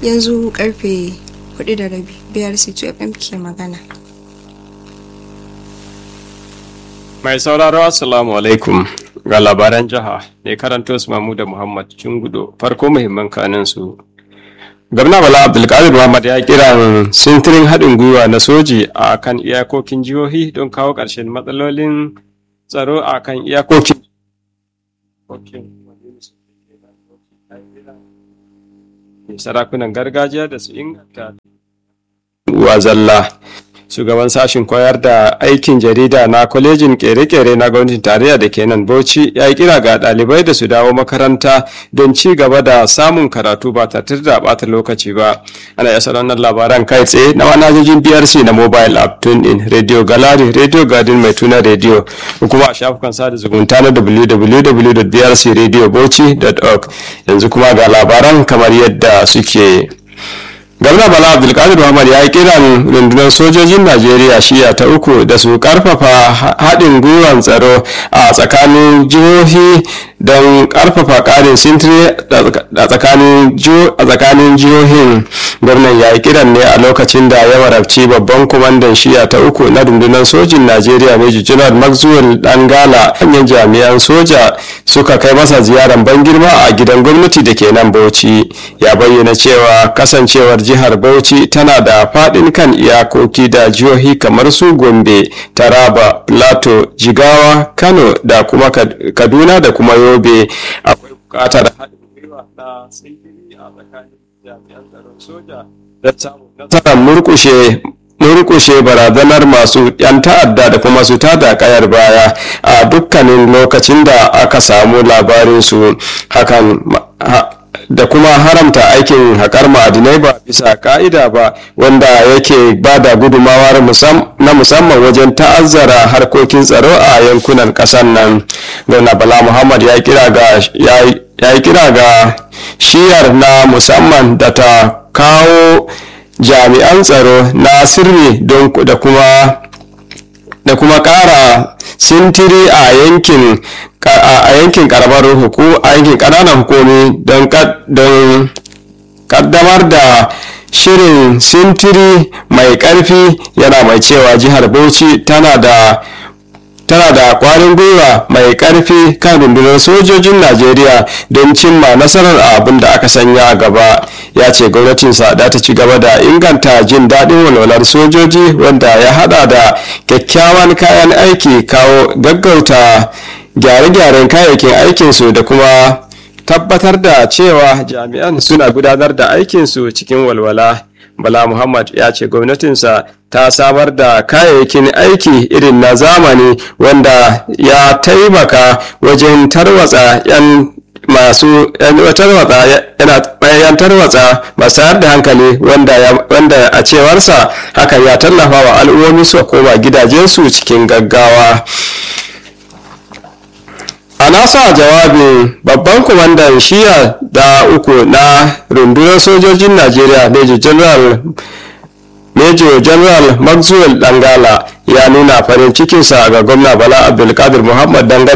yanzu karfe hudu da rabi biyar c2 fm ke magana Mai sauraro Assalamu alaikum ga labaran jiha ne karanto su mamu da Muhammad Cingudo farko muhimman kanin su. Gwamna Bala Abdulkadir Muhammad ya kira sintirin haɗin gwiwa na soji a kan iyakokin jihohi don kawo ƙarshen matsalolin tsaro a kan iyakokin. Sarakunan gargajiya da su inganta wa zalla. shugaban sashen koyar da aikin jarida na kwalejin kere-kere na gwamnatin tarayya da ke nan bauchi ya yi kira ga ɗalibai da su dawo makaranta don ci gaba da samun karatu ba tare da ɓata lokaci ba ana yasa wannan labaran kai tsaye na manhajojin brc na mobile app tune in radio gallery radio garden mai tuna radio kuma a shafukan sada zumunta na www.brcradiobauchi.org yanzu kuma ga labaran kamar yadda suke gwamna bala abdulkadir muhammad ya yi kiran rundunar sojojin najeriya shiya ta uku da su karfafa haɗin gwiwan tsaro a tsakanin jihohi don karfafa ƙarin sintiri a tsakanin jihohin gwamnan ya yi kiran ne a lokacin da ya warabci babban kwamandan shiya ta uku na rundunar sojin najeriya major general maxwell dangala hanyar jami'an soja suka kai masa ziyarar ban girma a gidan gwamnati da ke nan bauchi ya bayyana cewa kasancewar jihar bauchi tana da faɗin kan iyakoki da jihohi kamar su gombe taraba plateau jigawa kano da kuma kaduna da kuma yobe akwai buƙatar haɗin gwiwa na sintiri a tsakanin jami'an tsaron soja don samun nasarar murkushe murkushe barazanar masu 'yan ta'adda da kuma su tada kayar baya a dukkanin lokacin da aka samu labarinsu hakan da kuma haramta aikin haƙar ma'adinai ba bisa ka'ida ba wanda yake ba da gudumawar na musamman wajen ta'azzara harkokin tsaro a yankunan ƙasar nan gwamna bala muhammad ya yi kira ga shiyar na musamman da ta kawo jami'an tsaro na sirri don da kuma da kuma ƙara sintiri a yankin a yankin karamar huku a yankin ƙananan hukumi don kaddamar da shirin sintiri mai ƙarfi yana mai cewa jihar bauchi tana da tana da kwarin gwiwa mai karfi kan rundunar sojojin najeriya don cimma nasarar abin da aka sanya a gaba ya ce gwamnatinsa da ta ci gaba da inganta jin daɗin walwalar sojoji wanda ya hada da kyakkyawan kayan aiki kawo gaggauta gyare-gyaren kayayyakin aikinsu da kuma tabbatar da cewa jami'an suna gudanar da aikinsu cikin walwala bala muhammad ya ce gwamnatinsa ta samar da kayayyakin aiki irin na zamani wanda ya taimaka wajen tarwatsa 'yan masu tarwatsa yan tarwatsa masu tayar da hankali wanda a cewarsa hakan ya tallafa wa al'ummomi su koma gidajensu cikin gaggawa a nasa jawabin babban kwamandan shiya da uku na rundunar sojojin najeriya major general Major General Maxwell Dangala ya nuna farin cikinsa ga gwamna Bala Abdulkadir Muhammad dangane